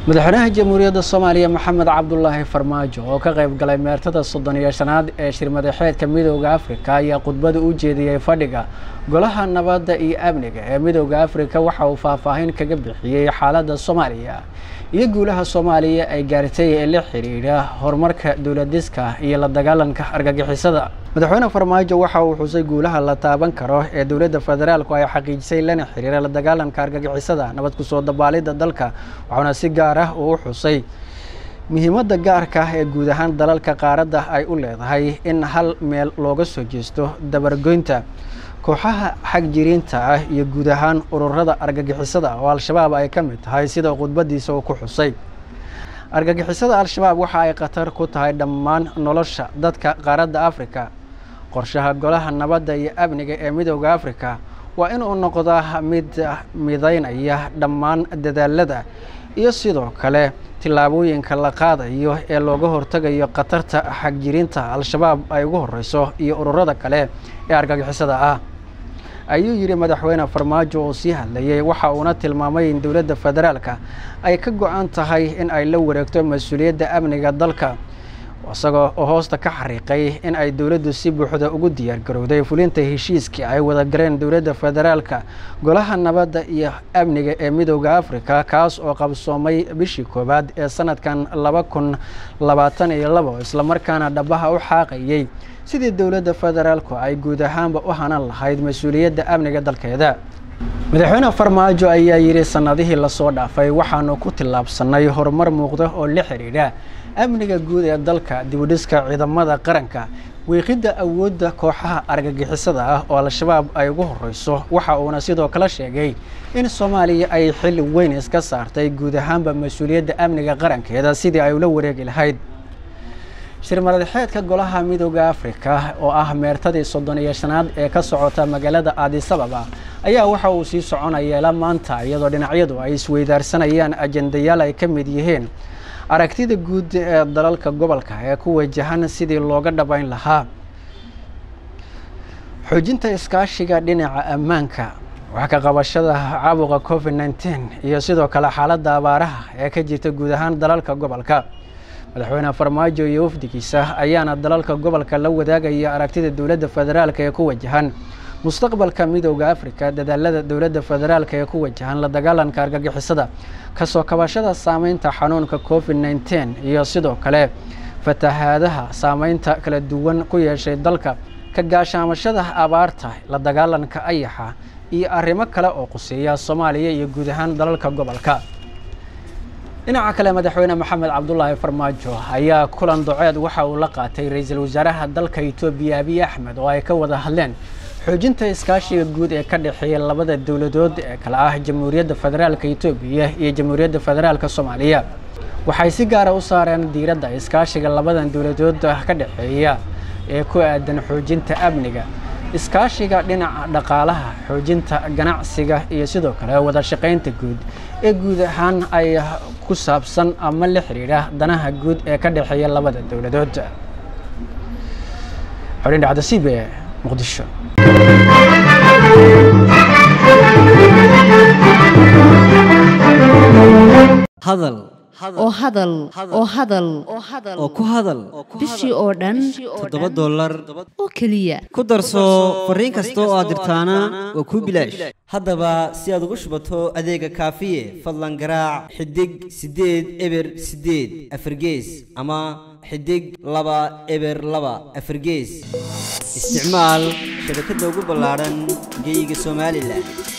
madaxweynaha jamhuuriyadda soomaaliya maxamed cabdulaahi farmaajo oo ka qayb galay meertada soddon iyo shanaad ee shirmadaxeedka midooda afrika ayaa khudbada u jeediyey fadhiga golaha nabadda iyo amniga ee midooda afrika waxa uu faahfaahin kaga bixiyey xaaladda soomaaliya iyo guulaha soomaaliya ay gaartay ee la xidhiidha horumarka dowladiska iyo la dagaalanka argagixisada madaxweyne farmaajo waxa uu xusay guulaha la taaban karo ee dowladda federaalku ay xaqiijisay lana xiriira la dagaalanka argagixisada nabad kusoo dabaalidda dalka waxauna si gaar ah uu u xusay muhiimadda gaarka ah ee guud ahaan dalalka qaaradda ay u leedahay in hal meel looga soo jeesto dabargoynta kooxaha xagjiriinta ah iyo guud ahaan ururada argagixisada oo al-shabaab ay ka mid tahay sida khudbadiisa uu ku xusay argagixisada al-shabaab waxa ay khatar ku tahay dhammaan nolosha dadka qaaradda afrika qorshaha golaha nabadda iyo amniga ee midooda afrika waa inuu noqdaa mid midaynaya dhammaan dadaalada iyo sidoo kale tillaabooyinka la qaadayo ee looga hortagayo khatarta xagjiriinta al-shabaab ay ugu horeyso iyo ururada kale ee argagixisada ah ayuu yidhi madaxweyne farmaajo oo sii hadlayay waxa uuna tilmaamay in dowladda federaalka ay ka go-an tahay in ay la wareegto mas-uuliyadda amniga dalka isagoo oo hoosta ka xariiqay in ay dowladdu si buuxda ugu diyaargarowday fulinta heshiiskii ay wada galeen dowladda federaalka golaha nabadda iyo amniga ee midooda afrika kaas oo qabsoomay bishii koowaad ee sanadkan laba kun labaatan iyo labo islamarkaana dhabaha u xaaqayay sidii dowladda federaalku ay guud ahaanba u hanan lahayd mas-uuliyadda amniga dalkeeda madaxweyne farmaajo ayaa yidhi sanadihii lasoo dhaafay waxaanu ku tillaabsanay horumar muuqda oo la xidhiidha amniga guud ee dalka dibudhiska ciidamada qaranka wiiqidda awoodda kooxaha argagixisada ah oo al-shabaab ay ugu horeyso waxa uuna sidoo kale sheegay in soomaaliya ay xil weyn iska saartay guud ahaanba mas-uuliyadda amniga qarankeeda sidii ay ula wareegi lahayd shirmadaxeedka golaha midooda afrika oo ah meertadii soddon iyo shanaad ee ka socota magaalada aadisababa ayaa waxa uu sii soconaya la maanta iyadoo dhinacyadu ay isweydaarsanayaan ajendayaal ay ka mid yihiin aragtida guud ee dalalka gobolka ee ku wajahan sidii looga dhabayn lahaa xoojinta iskaashiga dhinaca ammaanka wax ka qabashada caabuqa covid nneteen iyo sidoo kale xaaladda abaaraha ee ka jirta guud ahaan dalalka gobolka madaxweyne farmaajo iyo wafdigiisa ayaana dalalka gobolka la wadaagaya aragtida dowladda federaalka ee ku wajahan mustaqbalka midooda afrika dadaalada dowladda federaalka ee ku wajahan la dagaalanka argagixisada kasoo kabashada saameynta xanuunka covid nneteen iyo sidoo kale fatahaadaha saameynta kala duwan ku yeeshay dalka ka gaashaamashada abaarta la dagaalanka ayaxa iyo arrimo kale oo quseeya soomaaliya iyo guud ahaan dalalka gobolka dhinaca kale madaxweyne maxamed cabdulaahi farmaajo ayaa kulan doceed waxa uu la qaatay ra-iisul wasaaraha dalka etoobiya abiy axmed oo ay ka wada hadleen xoojinta iskaashiga guud ee ka dhexeeya labada dowladood ee kale ah jamhuuriyadda federaalka etoobiya iyo jamhuuriyadda federaalka soomaaliya waxay si gaara u saareen diiradda iskaashiga labadan dowladood ka dhexeeya ee ku aadan xoojinta amniga iskaashiga dhinaca dhaqaalaha xoojinta ganacsiga iyo sidoo kale wada shaqaynta guud ee guud ahaan ay ku saabsan ama la xidhiidha danaha guud ee ka dhexeeya labada dowladood xolin dhacda c b e muqdisho hadal oo hadal oo hadal oo ku hadal bishii oo dhan toddoba dollar oo keliya ku darso fariin kasta oo aad dirtaana waa kuu bilaash haddaba si aad ugu shubato adeega kaafiye fadlan garaac xidig siddeed eber siddeed afargees ama xidig laba eber laba afargees isticmaal shabakadda ugu ballaadhan geyga somalilan